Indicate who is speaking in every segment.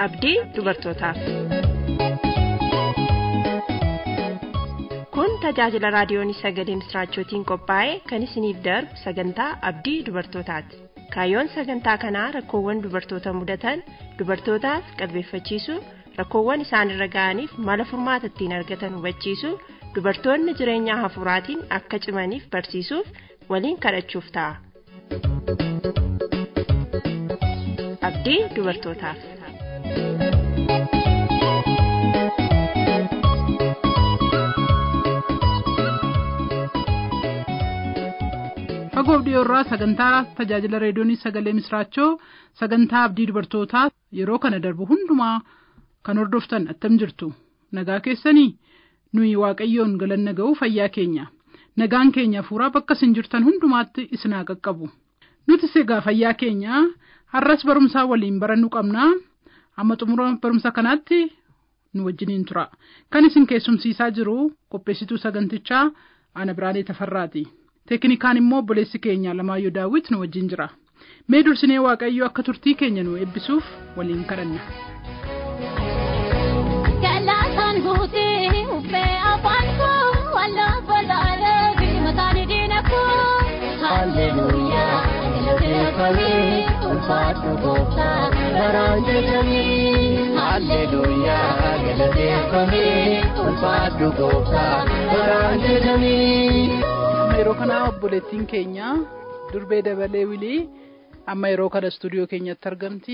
Speaker 1: abdii dubartootaaf. Kun tajaajila raadiyoon sagalee misraachootiin qophaa'e kan isiniif darbu sagantaa abdii dubartootaati. Kaayyoon sagantaa kanaa rakkoowwan dubartoota mudatan dubartootaaf qalbeeffachiisuu rakkoowwan isaanirra ga'aniif mala furmaata ittiin argatan hubachiisuu dubartoonni jireenya hafuuraatiin akka cimaniif barsiisuuf waliin kadhachuuf ta'a. Abdii dubartootaaf.
Speaker 2: fagoof dhiyoorraa sagantaa tajaajila reediyoonii sagalee misraachoo sagantaa abdii dubartootaa yeroo kana darbu hundumaa kan hordoftan attam jirtu nagaa keessanii nuyi waaqayyoon galanna ga'uu fayyaa keenya nagaan keenya fuuraa bakka isin jirtan hundumaatti isinaa qaqqabu nutis egaa fayyaa keenya har'as barumsaa waliin barannu qabnaa amma xumura barumsa kanaatti nu wajjiniin tura kan isin keessumsiisaa jiru qopheessituu sagantichaa ana biraanee tafarraati. teeknikaan immoo obboleessi keenya Alamaayyoo daawwit nu wajjin jira mee dursinee waaqayyo akka turtii keenya nu eebbisuuf waliin kadhanna.
Speaker 3: Galaataan guutee uffee afaan koo wallaafa laalee mataan diina koo. Halleluuyaa galateeffamee ulfaatu gooftaa garaan jedhamee. Halleluuyaa galateeffamee ulfaatu gooftaa garaan jedhamee.
Speaker 2: amma yeroo kana obboleettiin keenya durbee dabalee wilii amma yeroo kana istuudiyoo keenyatti argamti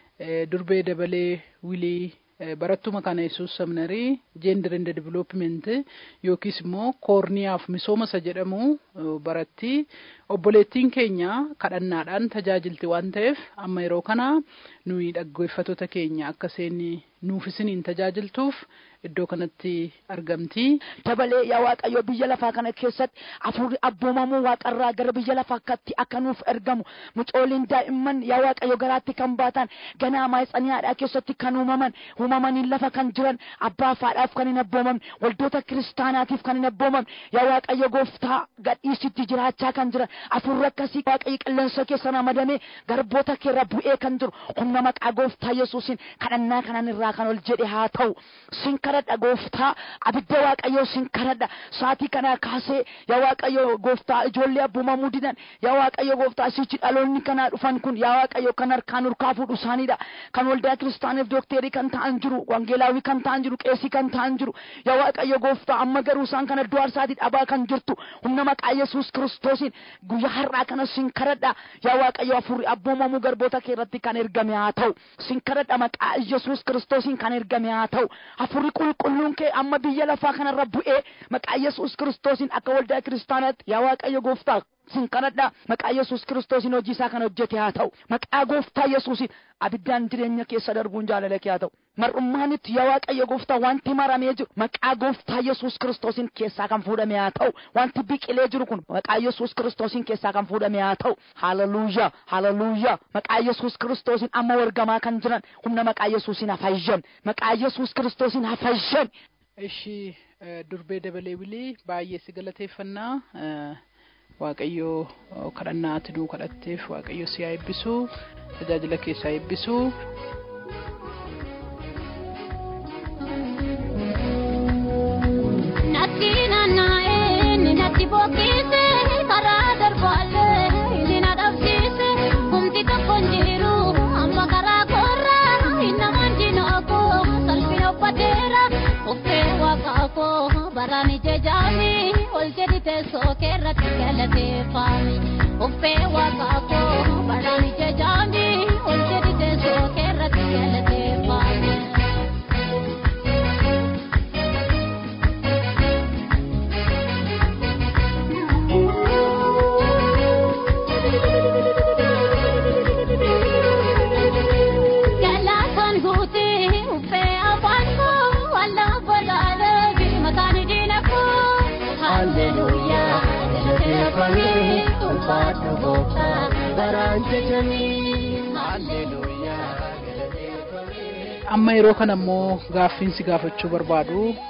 Speaker 2: durbee dabalee wilii barattuma kana yesuus seminarii gender and development yookiis immoo koorniyaaf misooma isa jedhamu baratti obboleettiin keenya kadhannaadhaan tajaajilti waan ta'eef amma yeroo kana nuyi dhaggeeffattoota keenya akka isheen nuuf isiniin tajaajiltuuf iddoo kanatti argamti.
Speaker 4: Dabalee yaa Waaqayyo biyya lafaa kana keessatti hafuurri abboomamuu waaqarraa gara biyya lafaa akkatti akka nuuf ergamu mucooliin daa'imman yaa Waaqayyo garaatti kan baatan ganaa maayitsaniyaadhaa keessatti kan uumaman uumamaniin lafa kan jiran abbaa faadhaaf kan hin abboomamne waldoota kiristaanaatiif kan hin abboomamne yaa Waaqayyo gooftaa gadhiisitti jiraachaa kan jiran hafuurri akkasii Waaqayyo qilleensa keessa ramadamee garboota keerra bu'ee kan jiru humna maqaa gooftaa Yesuusiin kadhannaa kanan irraa kan ol jedhe haa ta'u sin kadhadha gooftaa abidda waaqayyoo sin kadhadha saatii kana kaasee yaa waaqayyo gooftaa ijoollee abboomamuu didan yaa waaqayyo gooftaa sichi dhaloonni kanaa dhufan kun yaa waaqayyo kan harkaan urkaa fuudhu isaaniidha kan waldaa kiristaaniif dookterii kan ta'an jiru wangeelaawii kan ta'an jiru qeesii kan ta'an jiru yaa waaqayyo gooftaa amma garuu isaan kana iddoo arsaatii dhabaa kan jirtu humna maqaa yesuus kiristoosiin guyyaa har'aa kana sin kadhadha yaa waaqayyo hafuurri abboomamuu garboota kee irratti kan ergame haa ta'u sin kadhadha maqaa yesuus kiristoosiin kan ergame haa ta'u hafuurri qulqulluun kee amma biyya lafaa kanarra bu'ee maqaa yesuus kiristoosiin akka waldaa kiristaanaatti yaa waaqayyo gooftaa sin kadhadha maqaa yesuus kiristoosiin hojii isaa kan hojjete haa ta'u maqaa gooftaa yesuusiin abiddaan jireenya keessa darbuun jaalala kee haa ta'u mar'ummaanitti yaa waaqayyo gooftaa wanti maramee jiru maqaa gooftaa yesuus kiristoosiin keessaa kan fuudhame haa ta'u wanti biqilee jiru kun maqaa yesuus kiristoosiin keessaa kan fuudhame haa ta'u haleluuyaa haleluuyaa maqaa yesuus kiristoosiin amma wargamaa kan jiran humna maqaa yesuusiin hafayyan maqaa yesuus kiristoosiin hafayyan.
Speaker 2: ishii durbee dabalee wilii baay'ee si galateeffannaa waaqayyo kadhannaa ati nuu kadhatteef waaqayyo si haa eebbisu tajaajila keessaa eebbisu.
Speaker 3: Natti naanna'ee ni natti boqqise karaa darbaallee inni na dhabsiise humti tokko hin jiru amma karaa koorraa inni namaan jinooko salphina uffateera uffee waaqaa koo baraan ije jaami ol jedhi teessoo keerratti galateeffami uffee waaqaa koo baraan ije jaami ol jedhi teessoo keerratti galateeffami. Galaataan guutee uffee afaan koo wallaafa laalee mataan diina koo. Halleluuyaa galateeffamee ulfaatu gooftaa garaan jedhamee. Halleluuyaa galateeffamee.
Speaker 2: amma yeroo kana immoo gaaffiin si gaafachuu barbaadu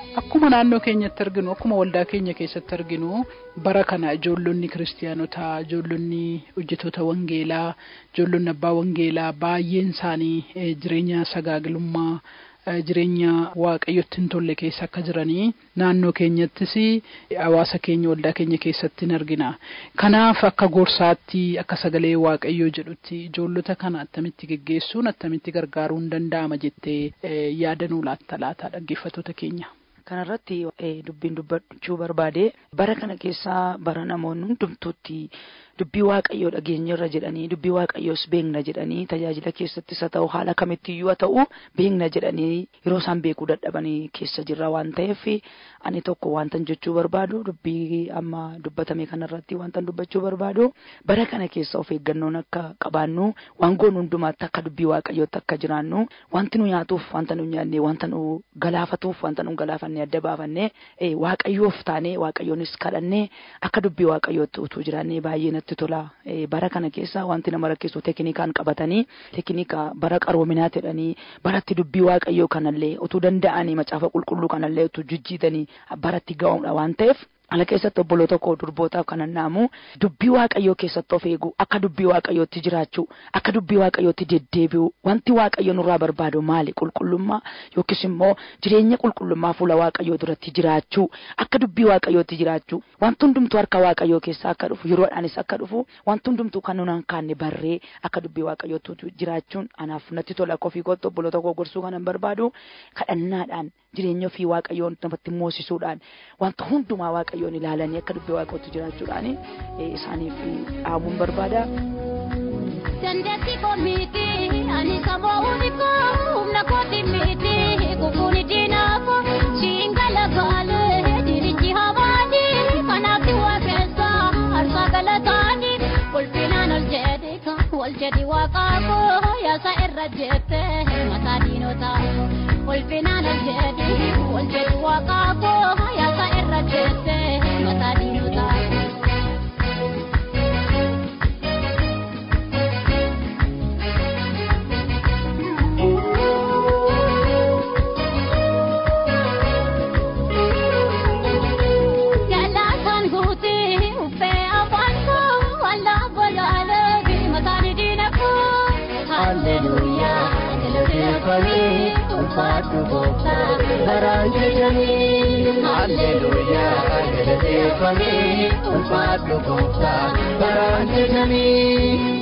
Speaker 2: Akkuma naannoo keenyatti arginu akkuma waldaa keenya keessatti arginu bara kana ijoollonni kiristiyaanotaa ijoollonni hojjetoota wangeelaa ijoollonni abbaa wangeelaa baay'een isaanii eh, jireenya sagaagilummaa eh, jireenya waaqayyotti hin tolle keessa akka jiranii naannoo keenyattis hawaasa keenya waldaa keenya keessatti hin argina. Kanaaf akka gorsaatti akka sagalee waaqayyoo jedhutti ijoollota kana attamitti geggeessuun attamitti gargaaruun danda'ama jettee eh, yaadanuu laatta laata dhaggeeffattoota keenya.
Speaker 4: Kanarratti eh, dubbiin dubbachuu barbaade bara kana keessaa bara namoonni hundumtuutti dubbii waaqayyoo dhageenyarra jedhanii dubbii waaqayyoos beekna jedhanii tajaajila keessattis haa ta'u haala kamittiyyuu haa ta'u beekna jedhanii yeroo isaan beekuu dadhabanii keessa jirra waan ta'eef ani tokko wantan jechuu barbaadu dubbii amma dubbatame kanarratti wantan dubbachuu barbaadu bara kana keessa of eeggannoon akka qabaannu waan goonu hundumaatti akka dubbii waaqayyootti akka jiraannu wanti nu nyaatuuf wanta nu nyaanne wanta nu galaafatuuf wanta nu galaafanne adda baafannee eh, waaqayyoof taanee waaqayyoonis kadhannee akka dubbii waaqayyootti utuu jiraannee baay'ee natti tola Eh, bara kana keessa wanti nama rakkisu teknikaan qabatanii teknika bara qaroominaa jedhanii baratti dubbii waaqayyoo kanallee utuu danda'anii macaafa qulqulluu kanallee utuu jijjiitanii baratti ga'uudha waan ta'eef ala keessatti obboloota koo durbootaaf kan annaamu dubbii waaqayyoo keessatti of eegu akka dubbii waaqayyootti jiraachuu akka dubbii waaqayyootti deddeebi'u wanti waaqayyo nurraa barbaadu maali qulqullummaa yookiis immoo jireenya qulqullummaa fuula waaqayyoo duratti jiraachuu akka dubbii waaqayyootti jiraachuu wanti hundumtuu harka waaqayyoo keessaa akka dhufu yeroodhaanis akka dhufu wanti hundumtuu kan nuun kaanne barree akka dubbii waaqayyootti jiraachuun anaaf natti tola kofii kootti obboloota koo gorsuu kanan barbaadu kadhannaadhaan jireenya ofii waaqayyoon namatti moosisuudhaan wanta hundumaa waaqayyoon ilaalanii akka dubbii waaqayyootti jiraachuudhaan eh, isaaniif dhaabuun barbaada.
Speaker 3: Dandeettii koo miti ani sammuu koo humna kooti miti kufuuni diinaafo siin galagaale dirichi hamaani kanaafti waaqessa harka galataani ulfinaan ol jedhi wal jedhi waaqaako yaasa irra jette mataa diinotaa ulfinaan ol jedhi wal jedhi waaqaako yaasa irra jette mataa diinotaa. Galaataan guutii uffee afaan koo waldaa bolaalee mataan diina koo. Halleluuyaa galateeffamee ulfaatu gooftaa baraan jedhamee. Halleluuyaa galateeffamee ulfaatu gooftaa baraan jedhamee.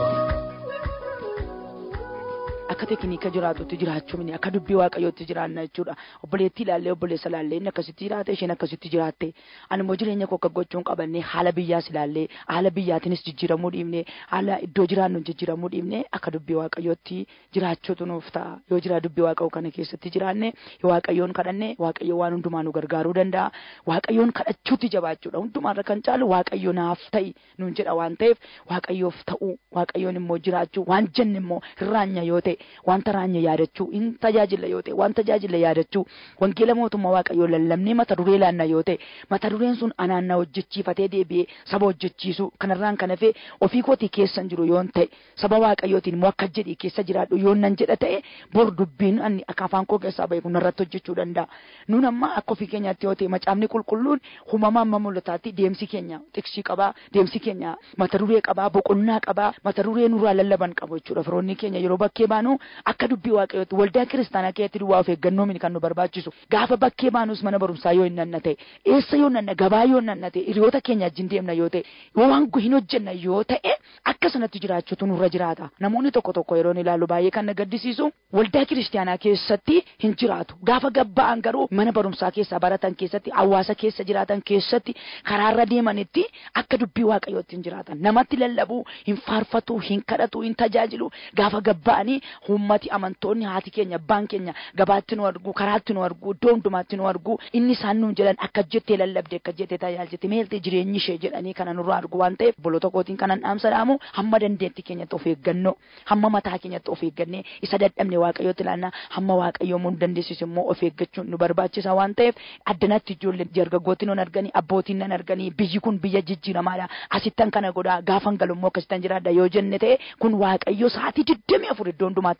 Speaker 4: akka tekniika jiraatutti jiraachuu miti akka dubbii waaqayyootti jiraanna jechuudha obboleettii ilaallee obboleessa ilaallee inni akkasitti jiraate isheen akkasitti jiraatte ani immoo jireenya koo akka gochuun qabanne haala biyyaas ilaallee haala biyyaatiinis jijjiiramuu dhiibne haala iddoo jiraannu jijjiiramuu dhiibne akka dubbii waaqayyootti jiraachuutu nuuf ta'a yoo jira dubbii waaqayyoo kana keessatti jiraanne yoo waaqayyoon kadhanne waaqayyo waan hundumaa nu gargaaruu danda'a waaqayyoon kadhachuutti jabaachuudha hundumaarra kan caalu waaqayyo naaf ta'i nuun jedha waan ta'eef waaqayyoof ta'uu waaqayyoon immoo jiraachuu waan jenne immoo hirraanya yoo ta'e wanta raanya yaadachuu in tajaajila yoo ta'e waan tajaajila yaadachuu wangeela mootummaa waaqayyoo lallabnee mata duree laanna yoo ta'e mata dureen sun anaan na hojjechiifatee deebi'ee saba hojjechiisu kanarraan kan hafe ofii kootii keessan jiru yoon ta'e saba waaqayyootiin immoo akka jedhii keessa jiraadhu yoon nan jedha ta'e bor dubbiin ani akka afaan koo keessaa bahe kun narratti hojjechuu danda'a nun amma akka ofii keenyaatti yoo ta'e macaafni qulqulluun uumama amma mul'ataatti deemsi keenya tiksii qabaa deemsi keenya mata duree qabaa boqonnaa qabaa mata duree nurraa lallaban qabu jechuudha firoonni keenya yeroo bakkee baanu akka dubbii waaqayyootti waldaa kiristaanaa keessatti duwwaa of eeggannoo miti kan nu barbaachisu gaafa bakkee baanus mana barumsaa yoo hin nanna ta'e eessa yoo nanna gabaa yoo nanna ta'e hiriyoota keenya wajjin deemna yoo ta'e yoo waan hin hojjenna yoo ta'e akka sanatti jiraachuutu nurra jiraata namoonni tokko tokko yeroon ilaalu baay'ee kan na gaddisiisu waldaa kiristaanaa keessatti hin jiraatu gaafa gabba'an garuu mana barumsaa keessaa baratan keessatti hawaasa keessa jiraatan keessatti karaarra deemanitti akka dubbii waaqayyootti hin jiraatan namatti lallabuu hin faarfatu hin kadhatu hin tajaajilu gaafa gabba'anii ummati amantoonni haati keenya abbaan keenya gabaatti nu argu karaatti nu argu iddoo hundumaatti nu argu inni isaan nuun jedhan akka jettee lallabde akka jettee tajaajilte meeltee jireenyi ishee jedhanii kana nurraa argu waan ta'eef boloota kootiin kanan dhaamsa dhaamu hamma dandeetti keenyatti of eeggannoo hamma mataa keenyatti of eeggannee isa dadhabne waaqayyootti ilaannaa hamma waaqayyoo mun dandeessisu immoo of eeggachuun nu barbaachisa waan ta'eef addanatti ijoolleen dargaggootti nun arganii abbootiin nan arganii biyyi kun biyya jijjiiramaadha asittan kana godhaa gaafan galummoo akkasittan jiraadha yoo jenne ta'e kun waaqayyo sa'aatii digdamii afur iddoo hundumaatti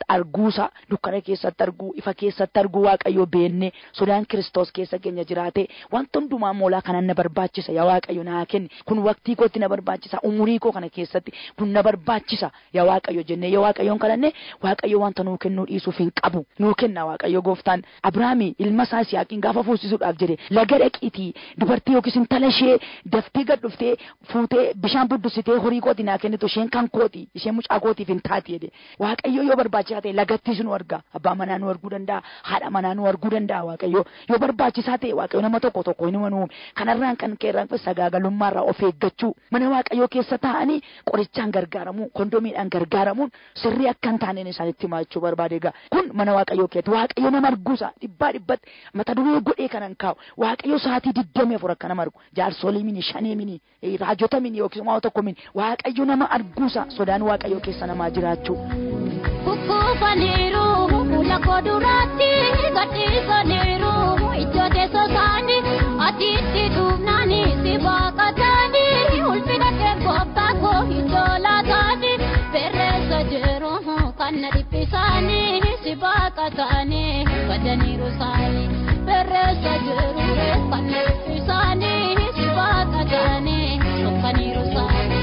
Speaker 4: keessatti arguusa dukkana keessatti arguu ifa keessatti arguu waaqayyo beenne sodaan kiristoos keessa keenya jiraate wanta hundumaa moolaa kanan na barbaachisa yaa waaqayyo naa kenni kun waqtii kootti na barbaachisa umurii koo kana keessatti kun na barbaachisa yaa waaqayyo jennee yaa waaqayyoon kadhanne waaqayyo wanta nuu kennuu dhiisuuf hin qabu nuu kenna waaqayyo gooftaan abrahaami ilma isaa Yisihaaqiin gaafa fuusisuudhaaf jedhe laga dhaqiitii dubartii yookiis intala ishee daftee gad dhuftee fuutee bishaan buddusitee horii kooti naa kennitu isheen kan kooti isheen mucaa kootiif hin taati jedhe waaqayyo yoo barbaachisaa ta'e lagattis nu arga abbaa manaa nu arguu danda'a haadha manaa nu arguu danda'a waaqayyo yoo barbaachisaa ta'e waaqayyo nama tokko tokko hin uume kanarraan kan keerraan sagaagalummaarraa of eeggachuu mana waaqayyoo keessa taa'anii qorichaan gargaaramuu kondomiidhaan gargaaramuun sirrii akka hin taaneen isaanitti himaa jechuu barbaade egaa kun mana waaqayyoo keetti waaqayyo nama arguusa dhibbaa dhibbatti mata duree godhee kanan kaa'u waaqayyo sa'aatii digdamii afur akka nama argu jaarsolii mini shanii mini raajota mini yookiis waa tokko mini waaqayyo nama arguusa sodaan waaqayyoo keessa namaa jiraachuu.
Speaker 3: Kukufaniiru fuula koo duraatti gadhiisaniiru ijoo teessoo isaanii atiitti dhufnaani si baaqataani ulfina kee gooftaa koo ijoo laataani perreessa jiru kan na dhiphisaanii si baaqataani badaniiru isaanii perreessa jiru kan na dhiphisaanii si baaqataani sokkaniiru isaanii.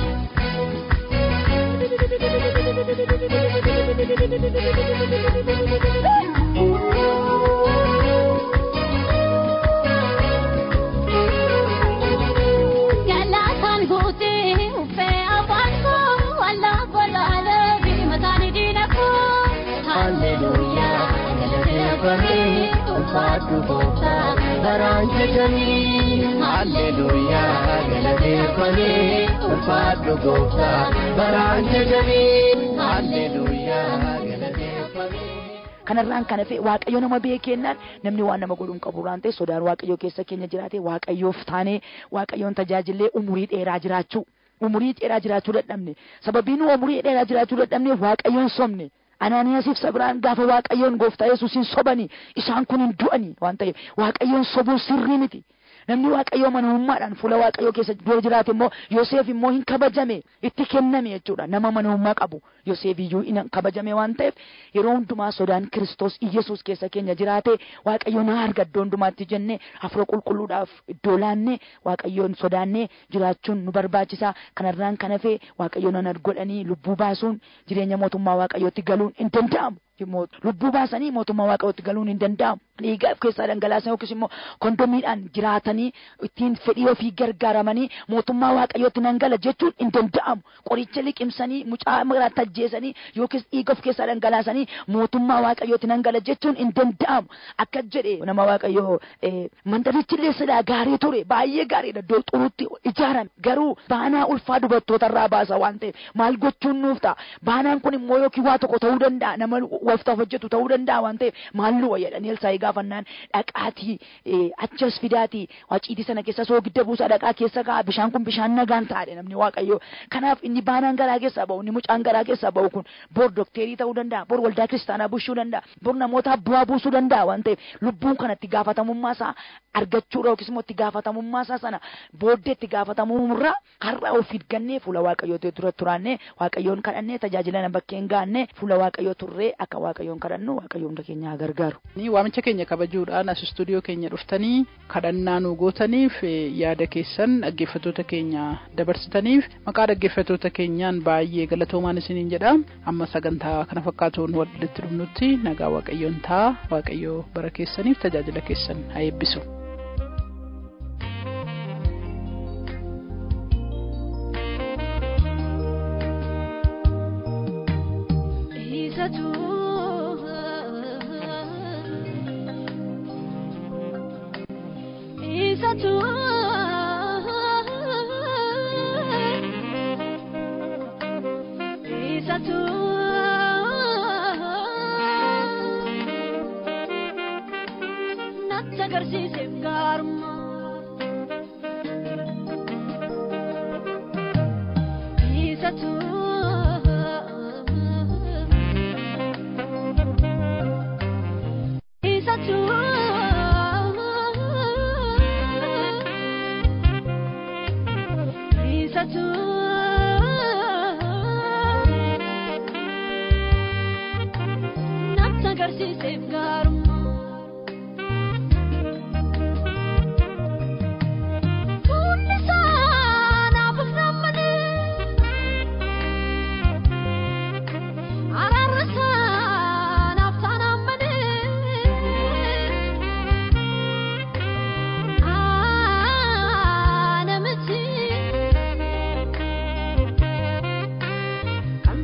Speaker 3: Galaataan buutee uffee afaan koo walaa bolaalee bimataan diina koo. Halleluuyaa galateeffamee ulfaatu gooftaa baraan jedhanii. Halleluuyaa galateeffamee ulfaatu gooftaa baraan jedhanii. Halleluuyaa galateeffamee.
Speaker 4: kanarraan kana fe waaqayyo nama beekennaan namni waan nama godhuun qabu waan ta'e sodaan waaqayyo keessa keenya jiraate waaqayyoof taanee waaqayyoon tajaajillee umurii dheeraa jiraachuu umurii dheeraa jiraachuu dadhabne sababiin nu umurii dheeraa jiraachuu dadhabne waaqayyoon sobne anaaniyaasiif sabiraan gaafa waaqayyoon gooftaa yesuusin sobanii isaan kun hin du'anii waan ta'eef waaqayyoon sobuun sirrii miti namni waaqayyoo manummaadhaan fuula waaqayyoo keessa dura jiraate immoo Yoseef immoo hin kabajame itti kenname jechuudha nama manummaa qabu Yoseef iyyuu hin kabajame waan ta'eef yeroo hundumaa sodaan Kiristoos Iyesuus keessa keenya jiraate waaqayyo na arga iddoo hundumaatti jennee hafuura qulqulluudhaaf iddoo laannee waaqayyoon sodaannee jiraachuun nu barbaachisa kanarraan kan hafe waaqayyo nan godhanii lubbuu baasuun jireenya mootummaa waaqayyootti galuun hin danda'amu. lubbuu baasanii mootummaa waaqayyootti galuun hin danda'amu. Dhiigaa of keessaa dhangalaasan yookiis immoo kondomiidhaan jiraatanii ittiin fedhii ofii gargaaramanii mootummaa waaqayyootti nan gala jechuun hin danda'amu. Qoricha liqimsanii mucaa miraatti ajjeesanii yookiis dhiiga of keessaa dhangalaasanii mootummaa waaqayyootti nan gala jechuun hin danda'amu. Akka jedhe nama waaqayyoo mandarichi illee silaa gaarii ture baay'ee gaariidha iddoo xurutti ijaarame garuu baanaa ulfaa dubartootarraa baasa waan ta'eef maal gochuun nuuf ta'a. Baanaan kun immoo yookiin waa tokko ta'uu danda'a nama waftaaf hojjetu ta'uu danda'a waan ta'eef maalluwa jedhanii elsaa'ii gaafannaan dhaqaatii achas fidaatii waciitii sana keessa soogidda buusaa dhaqaa keessa ka'a bishaan kun bishaan nagaan taa'adha namni waaqayyo kanaaf inni baanaan garaa keessaa ba'u inni mucaan garaa keessaa ba'u kun bor dokteerii ta'uu danda'a bor waldaa kiristaanaa bushuu danda'a bor namoota bu'aa buusuu danda'a waan ta'eef lubbuun kanatti gaafatamummaa isaa argachuudha yookiis immoo itti gaafatamummaa isaa sana booddee itti gaafatamummaa har'a of gannee fuula waaqayyoo dura turaannee waaqayyoon kadhannee tajaajila nama bakkeen gaannee fuula waaqayyoo turree akka waaqayyoon kadhannu waaqayyoon hunda keenya gargaaru.
Speaker 2: Waamicha keenya kabajuudhaan as istuudiyoo keenya dhuftanii kadhannaa nu gootaniif yaada keessan dhaggeeffattoota keenya dabarsitaniif maqaa dhaggeeffattoota keenyaan baay'ee galatoomaan isiniin jedha amma sagantaa kana fakkaatuun walitti dhufnutti nagaa waaqayyoon ta'a waaqayyoo bara keessaniif tajaajila keessan haa eebbisu.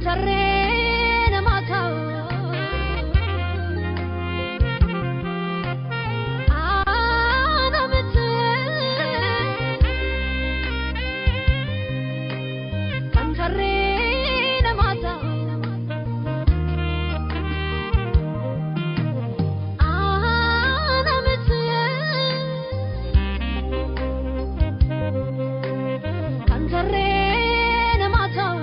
Speaker 3: sarree namaa ta'u. Aana miti kan sarree namaa ta'u. Aana miti kan sarree namaa ta'u.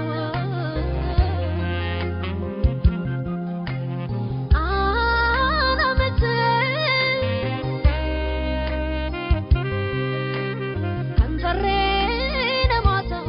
Speaker 3: Aana miti kan sarree namaa ta'u.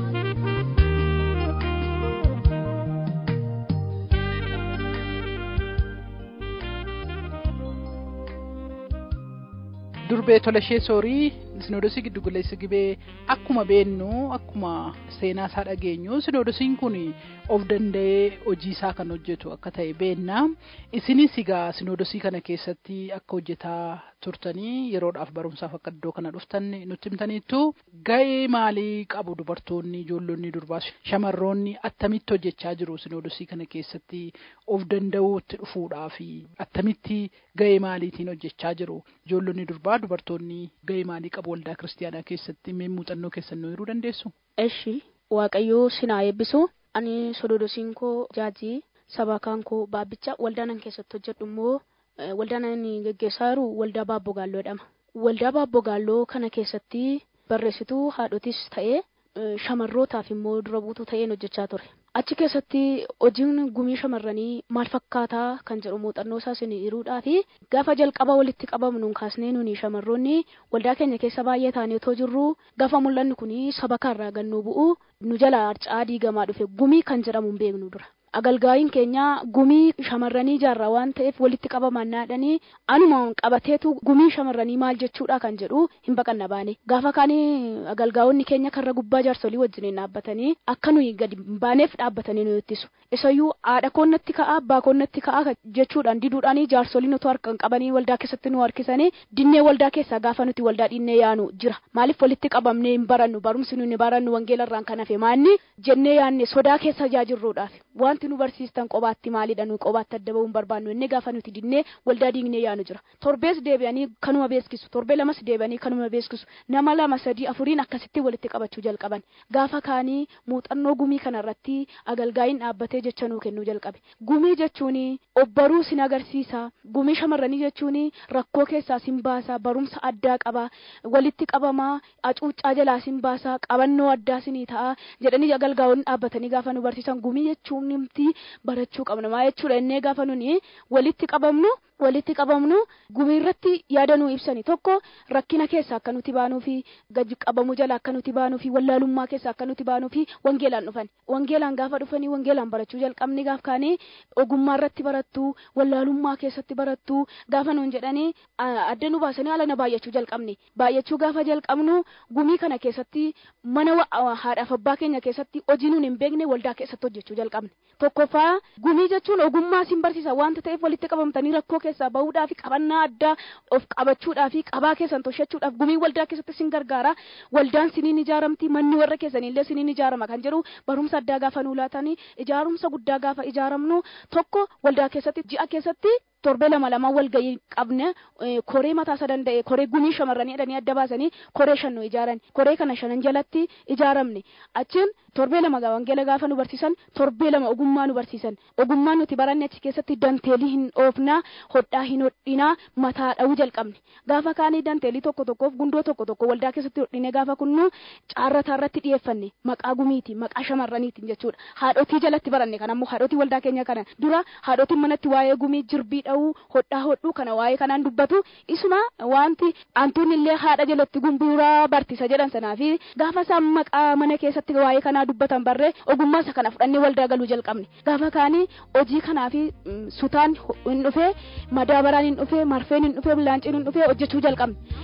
Speaker 2: durbee tolashee soorii sinoodosii giddugaleessa gibee akkuma beennu akkuma seenaa isaa dhageenyu sinoodosiin kun of danda'ee hojii isaa kan hojjetu akka ta'e beenna isinis egaa sinoodosii kana keessatti akka hojjetaa turtanii yeroodhaaf barumsaaf akka iddoo kana dhuftan nutti himtaniittu ga'ee maalii qabu dubartoonni ijoollonni durbaas shamarroonni attamitti hojjechaa jiru sinoodosii kana keessatti of danda'uutti dhufuudhaaf attamitti ga'ee maaliitiin hojjechaa jiru ijoollonni durbaa dubartoonni ga'ee maalii qabu waldaa kiristaanaa keessatti mee muuxannoo keessan nu hiruu dandeessu?
Speaker 5: Eshi waaqayyoo sinaa eebbisu ani sinoodosiin koo jaajii sabakaan koo baabbicha waldaanan keessatti hojjedhu immoo eh, waldaan ani geggeessaa jiru waldaa baabboo gaalloo jedhama. Waldaa baabboo gaalloo kana keessatti barreessituu haadhotis ta'ee eh, shamarrootaaf immoo dura buutuu ta'een hojjechaa ture. Achi keessatti hojiin gumii shamarranii maal fakkaataa kan jedhu muuxannoo isaa isin hiruudhaa fi gaafa jalqaba walitti qabamnuun kaasnee nuni shamarroonni waldaa keenya keessa baay'ee taanee otoo jirru gaafa mul'anni kun saba kaarraa gannuu bu'u nu jala harcaa diigamaa dhufe gumii kan jedhamu hin beeknu dura. agalgaayiin keenya gumii shamarranii jaarraa waan ta'eef walitti qabaman naadhanii anuma qabateetu gumii shamarranii maal jechuudha kan jedhu hin baqanna baane gaafa kaanii agalgaa'onni keenya karra gubbaa jaarsolii wajjiniin dhaabbatanii akka nuyi gadi hin baaneef dhaabbatanii nu ittisu isayyuu haadha koonnatti ka'a abbaa koonnatti ka'a jechuudhaan diduudhaanii jaarsoliin otoo harkaan qabanii waldaa keessatti nu harkisanii dinnee waldaa keessaa gaafa nuti waldaa dhinnee yaanu jira maaliif walitti qabamnee hin barannu barumsi nuyi barannu wangeelarraan kan hafe maanni jennee yaanne sodaa keessa jaajirruudhaaf wanti nu barsiistan qobaatti maalidha nu qobaatti adda ba'uun barbaannu inni gaafa nuti dinnee waldaa diignee yaanu jira torbees deebi'anii kanuma beeskisu torbee lamas deebi'anii kanuma beeskisu nama lama sadii afuriin akkasitti walitti qabachuu jalqaban gaafa kaanii muuxannoo gumii kanarratti agalgaayiin dhaabbatee jecha nuu kennuu jalqabe gumii jechuun obbaruu sin agarsiisa gumii shamarranii jechuun rakkoo keessaa sin baasa barumsa addaa qaba walitti qabamaa acuuccaa jalaa sin baasa qabannoo addaa sinii ta'a jedhanii agalgaa'onni dhaabbatanii gaafa nu barsiisan gumii jechuun nimti barachuu qabna maa jechuudha innee gaafa nuni walitti qabamnu walitti qabamnu gumii irratti yaada nuu ibsani tokko rakkina keessa akka nuti baanuu fi gadi qabamuu jala akka nuti baanuu fi wallaalummaa keessa akka nuti baanuu fi wangeelaan dhufan wangeelaan gaafa dhufanii wangeelaan barachuu jalqabni gaaf kaanii ogummaa irratti barattu wallaalummaa keessatti barattu gaafa nuun jedhanii adda nu baasanii haala na baay'achuu jalqabni baay'achuu gaafa jalqabnu gumii kana keessatti mana haadhaaf abbaa keenya keessatti hojii nuun hin beekne waldaa keessatti hojjechuu jalqabne tokkoffaa gumii jechuun ogummaa sin barsiisa wanta ta'eef walitti qabamtanii rakkoo keessaa bahuudhaa fi qabannaa addaa of qabachuudhaa fi qabaa keessan toshachuudhaaf gumii waldaa keessatti sin gargaara waldaan siniin ijaaramti manni warra keessanillee siniin ijaarama kan jedhu barumsa addaa gaafa nuu laatanii ijaarumsa guddaa gaafa ijaaramnu tokko waldaa keessatti ji'a keessatti torbee lama lama wal ga'ii qabne koree mataa isa danda'e koree gumii shamarranii jedhanii adda baasanii koree shan nu ijaaran koree kana shanan jalatti ijaaramne achiin torbee lama wangeela gaafa nu barsiisan torbee lama ogummaa nu barsiisan ogummaa nuti baranne achi keessatti danteelii hin oofnaa hodhaa hin hodhinaa mataa dha'uu jalqabne gaafa kaanii danteelii tokko tokkoof gundoo tokko tokko waldaa keessatti hodhine gaafa kunnu caarrataa irratti dhiyeeffanne maqaa gumiiti maqaa shamarraniitiin jechuudha haadhotii jalatti baranne kan ammoo haadhotii waldaa keenya kana dura haadhotiin manatti waa'ee gumii jirbii dha'uu hodhaa hodhuu kana waa'ee kanaan dubbatu isuma wanti antuun illee haadha jalatti gumbuuraa barsiisa jedhan sanaa fi gaafa isaan maqaa mana keessatti waa'ee kanaa dubbatan barree ogummaa isa kana fudhannee waldaa galuu jalqabne gaafa kaanii hojii kanaa fi sutaan hin dhufee madaabaraan hin dhufee marfeen hin dhufee laanciin hin dhufee hojjechuu jalqabne.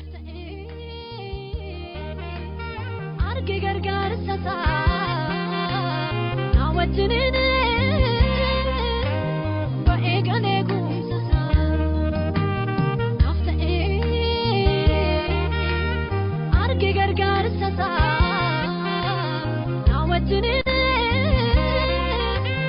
Speaker 3: arge gargaarsa isaa na wajjiniin ba'ee galee guumsa isaa naaf ta'ee arge gargaarsa isaa na wajjiniin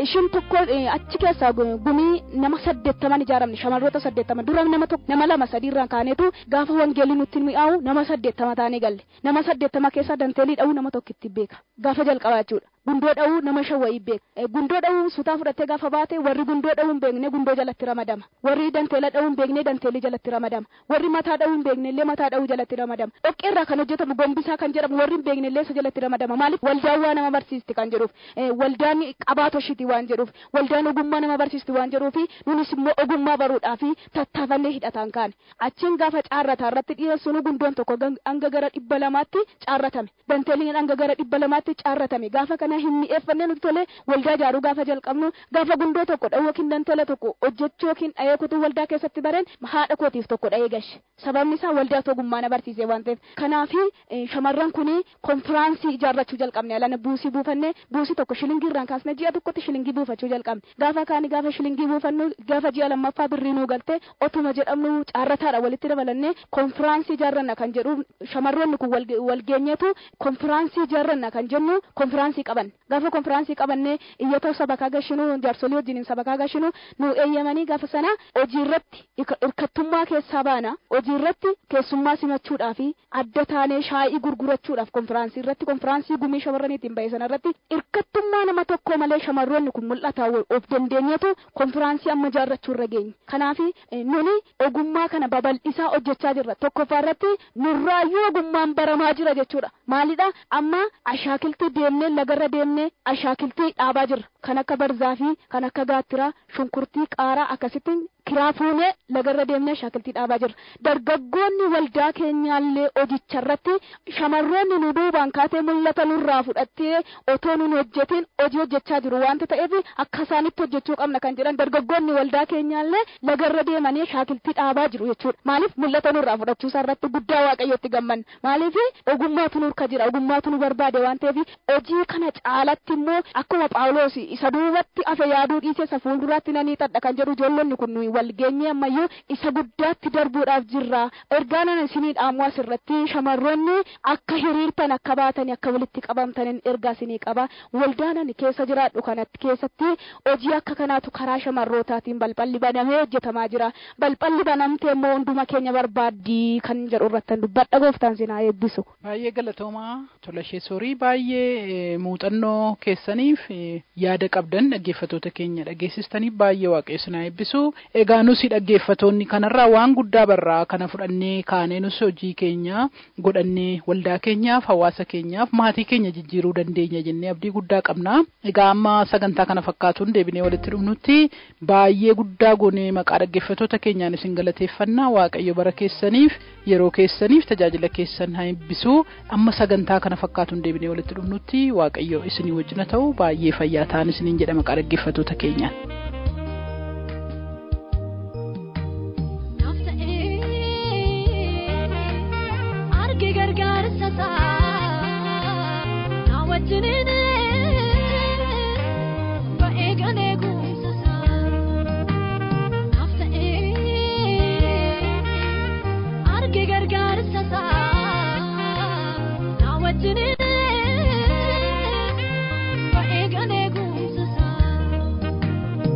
Speaker 5: ishiin tokko eh, achi keessaa gu- gumii nama saddeettaman ijaaramne shamarroota saddeettama dura nama tokko nama lama sadiirraan kaaneetu gaafa wangeelli nutti mi'aawu nama saddeettama taanee galle nama saddeettama keessaa danteelii dha'uu nama tokkitti beeka gaafa jalqabaa jechuudha gundoo dha'uu nama shan wayii beeka Eh, gundoo dha'uu sutaa fudhattee gaafa baate warri gundoo dha'uu hin beekne gundoo jalatti ramadama warri danteela dha'uu hin beekne danteelii jalatti ramadama warri mataa dha'uu hin beekne illee mataa dha'uu jalatti ramadama dhoqqee irraa kan hojjetamu gombisaa kan jedhamu warri hin beekne illee isa jalatti ramadama maaliif waldaan waa nama barsiisti kan jedhuuf eh, waldaan qabaatoo shiti waan jedhuuf waldaan ogummaa nama barsiisti waan jedhuufi nunis immoo ogummaa baruudhaafi tattaafannee hidhataan kaane achiin gaafa caarrataa irratti dhiyeessuun gundoon tokko gan- hanga gara dhibba lamaatti caarratame danteeliin hanga gara dhibba lamaatti caarratame gaafa kana hin mi'eeffannee nuti tolee waldaa ijaaruu gaafa jalqabnu gaafa gundoo tokko dha'uu yookiin danteela tokko hojjechuu yookiin dha'ee kutuu waldaa keessatti bareen haadha kootiif tokko dha'ee gashe sababni isaa waldaa ogummaa na barsiise waan ta'eef kanaafi eh, shamarran kuni konfiraansii ijaarrachuu jalqabne alana buusii buufannee buusii tokko shilingii irraan kaasne ji'a tokkotti shilingii buufachuu jalqabne gaafa kaani gaafa shilingii buufannu gaafa ji'a lammaffaa birrii nuu galtee otuma jedhamnu caarrataadha walitti dabalannee konfiraansii ijaarranna kan jedhu shamarroonni kun wal- walgeenyeetu konfiraansii ijaarranna kan jennu konfiraansii qaban gaafa konfiraansii qabannee iyyatoo sabakaa gashinu jaarsolii wajjiniin sabakaa gashinu nu eeyyamanii gaafa sana hojii irratti hirka- hirkattummaa keessaa baana hojii irratti keessummaa simachuudhaafi adda taanee shaayii gurgurachuudhaaf konfiraansii irratti konfiraansii gumii shamarraniitiin ba'e sana irratti hirkattummaa nama tokko malee shamarroonni kun mul'ata of dandeenyeetu konfiraansii amma ijaarrachuu irra geenye kanaafi eh, nuni ogummaa kana babal'isaa hojjechaa jirra tokkoffaa irratti nurraayyuu ogummaan baramaa jira jechuudha maalidha amma ashaakiltii deemnee lagarra deemnee ashaakiltii dhaabaa jirra kan akka barzaafii kan akka gaattiraa shunkurtii qaaraa akkasittiin kiraa fuunee lagarra deemnee ashaakiltii dhaabaa jirra dargaggoonni waldaa keenyaallee hojicharratti shamarroonni nu duubaan kaatee mul'ata nurraa fudhattee otoo nun hojjetin hojii hojjechaa jiru wanta ta'eef akka isaanitti hojjechuu qabna kan jedhan dargaggoonni waldaa keenyaallee lagarra deemanii ashaakiltii dhaabaa jiru jechuudha maaliif mul'ata nurraa fudhachuu isaa irratti guddaa waaqayyotti gammanna maaliif ogummaatu nurka jira ogummaatu nu barbaade waan ta'eef hojii kana caalatti immoo akkuma phaawulos isa duubatti afe yaaduu dhiisee isa fuulduraatti nanii xadha kan jedhu ijoollonni kun nuyi wal geenyee ammayyuu isa guddaatti darbuudhaaf jirra ergaa nan isinii dhaamu asirratti shamarroonni akka hiriirtan akka baatani akka walitti qabamtanin ergaa isinii qaba waldaa nan keessa jiraadhu kanatti keessatti hojii akka kanaatu karaa shamarrootaatiin balballi banamee hojjetamaa jira balballi banamtee immoo hunduma keenya barbaaddii kan jedhu irratti dubbadha gooftaan sinaa eebbisu.
Speaker 2: Baay'ee galatoomaa tola ishee soorii baay'ee eh, muuxannoo keessaniif eh, yaada qabdan dhaggeeffatoota keenya dhageessistaniif baay'ee waaqayyo sinaa eebbisu egaa nusi dhaggeeffatoonni kanarraa waan guddaa barraa kana fudhannee kaanee nus hojii keenya godhannee waldaa keenyaaf hawaasa keenyaaf maatii keenya jijjiiruu dandeenya jennee abdii guddaa qabna egaa amma sagantaa kana fakkaatuun deebinee walitti dhufnutti baay'ee guddaa goonee maqaa dhaggeeffatoota keenyaan isin galateeffannaa waaqayyo bara keessaniif yeroo keessaniif tajaajila keessan haa eebbisu amma sagantaa kana fakkaatuun deebinee walitti dhufnutti waaqayyo isinii wajjina ta'u baay'ee fayyaa ta'an isiniin jedha maqaa dhaggeeffatoota keenyaan.
Speaker 3: Naaf ta'ee arge gargaarsa isaa na wajjiniin ba'ee galee guumsa isaa naaf ta'ee arge gargaarsa isaa na wajjiniin ba'ee galee guumsa isaa.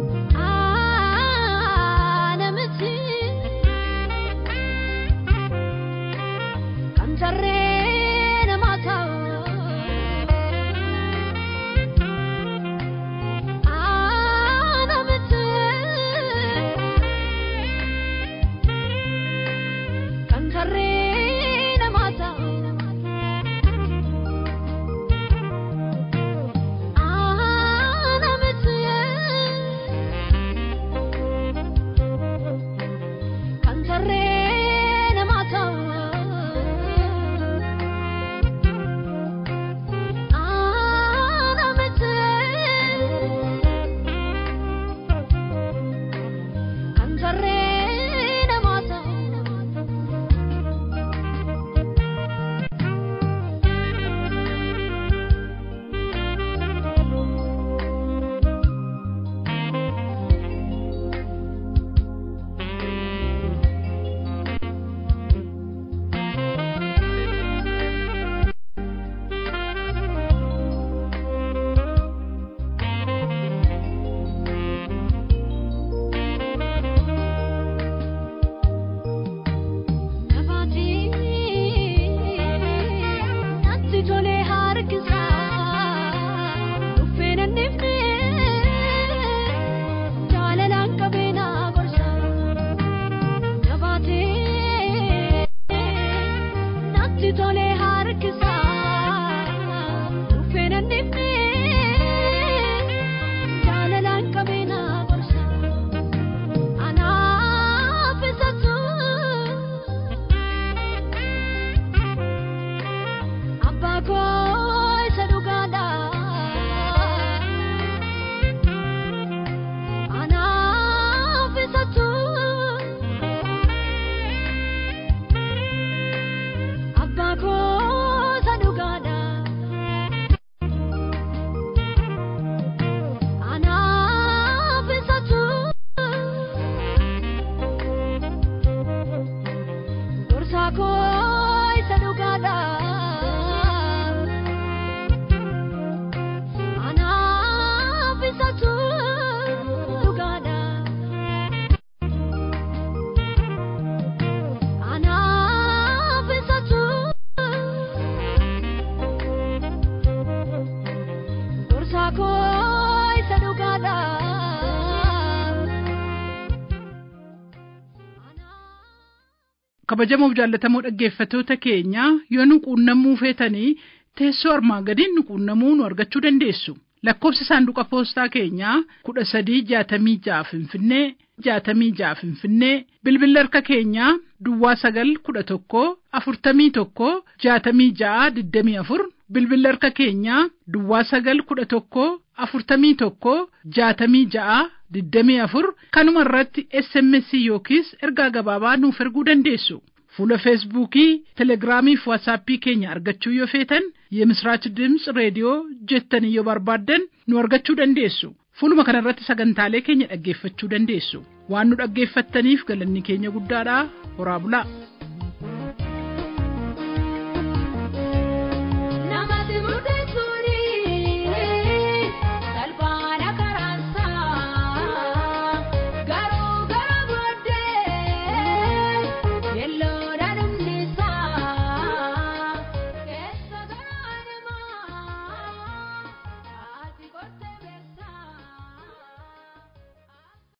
Speaker 2: kabajamoo jaallatamoo dhaggeeffattoota keenya yoo nu quunnamuu feetanii teessoo armaan gadiin nu quunnamuu nu argachuu dandeessu. lakkoofsi saanduqa poostaa keenyaa kudha sadii jaatamii ja'a finfinnee jaatamii ja'a finfinnee bilbilli harka keenyaa duwwaa sagal kudha tokko afurtamii tokko jaatamii ja'a digdamii afur bilbilli harka keenyaa duwwaa sagal kudha tokko afurtamii tokko jaatamii ja'a digdamii afur kanuma irratti sms yookiis ergaa gabaabaa nuuf erguu dandeessu. fuula feesbuukii telegiraamii fi waatsaappii keenya argachuu yoo feetan የምስራች ድምፅ ሬዲዮ jettanii yoo barbaaddan nu argachuu dandeessu fuuluma kanarratti sagantaalee keenya dhaggeeffachuu dandeessu waan nu dhaggeeffattaniif galanni keenya guddaadha horaa bulaa.